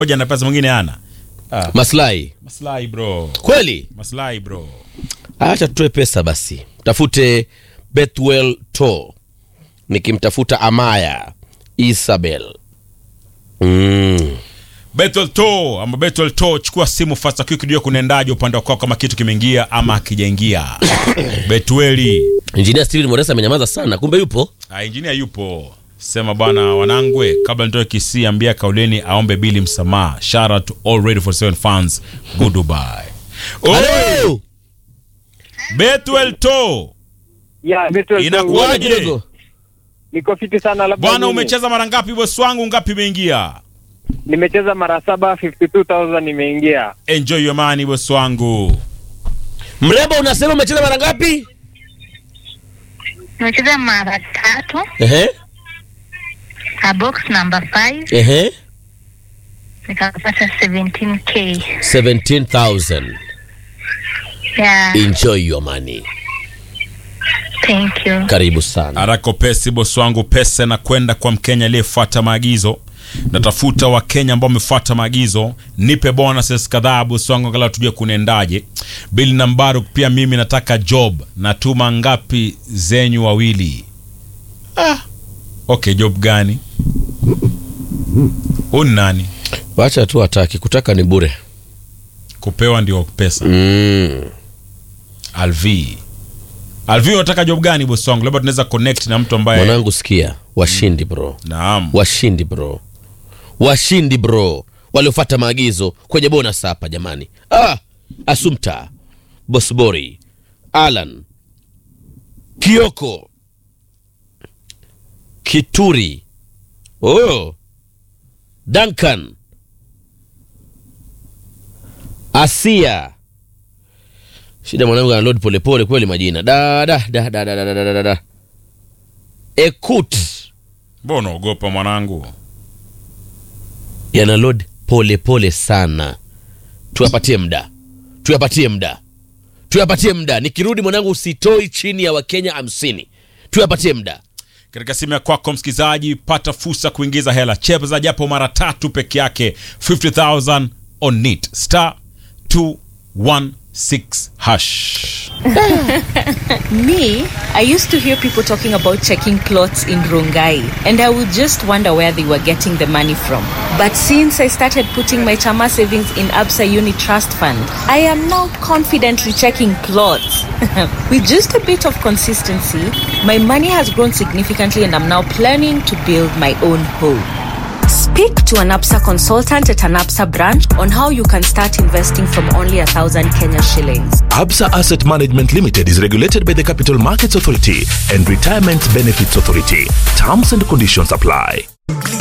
moja na pesa mwingine ana ah, maslahi maslahi bro kweli maslahi bro acha tutoe pesa basi tafute bethwell to nikimtafuta amaya isabel mm. Bethel to ama Bethel to chukua simu fasta quick ndio kunaendaje upande wako kama kitu kimeingia ama hakijaingia Betweli injinia steven moresa amenyamaza sana kumbe yupo ah, engineer yupo sema bwana wanangwe kabla nitoe kisi ambia kauleni aombe bili msamaha shout out to all ready for seven fans goodbye Oi, Hello! Bethel to Yeah, Betul. Inakuwaje? Kidogo. Niko fiti sana labda. bwana mimi. umecheza mara ngapi boss wangu ngapi imeingia Nimecheza mara saba 52000 imeingia. enjoy your money boss wangu mrembo unasema umecheza mara ngapi Nimecheza mara tatu Ehe, na box number 5 ehe. nikapata 17k. 17000 Yeah, enjoy your money thank you. karibu sana harako pesi bosi wangu pesa na kwenda kwa mkenya aliyefuata maagizo natafuta wakenya ambao wamefuata maagizo nipe bonuses kadhaa bosi wangu angalau tujue kunaendaje bili nambaru pia mimi nataka job natuma ngapi zenyu wawili ah. okay job gani huu ni nani wacha tu ataki kutaka ni bure kupewa ndio pesa mm. alv alv unataka job gani bosi wangu labda tunaweza connect na mtu ambaye mwanangu sikia washindi bro naam washindi bro washindi bro waliofata maagizo kwenye bonus hapa jamani ah, asumta bosbori alan kioko kituri oh. duncan asia shida mwanangu analod polepole kweli majina da, da, da, da, da, da, da, da, da. ekut mbona unaogopa mwanangu yana load pole pole sana tuyapatie mda tuyapatie mda tuyapatie mda nikirudi mwanangu usitoi chini ya wakenya hamsini tuyapatie mda katika simu ya kwako msikilizaji pata fursa kuingiza hela cheza japo mara tatu peke yake 50000 on it star 216 hash Me, I used to hear people talking about checking plots in Rongai, and I would just wonder where they were getting the money from. But since I started putting my Chama savings in Absa Uni Trust Fund, I am now confidently checking plots. With just a bit of consistency, my money has grown significantly, and I'm now planning to build my own home. Speak to an APSA consultant at an APSA branch on how you can start investing from only a thousand Kenya shillings. Absa Asset Management Limited is regulated by the Capital Markets Authority and Retirement Benefits Authority. Terms and conditions apply.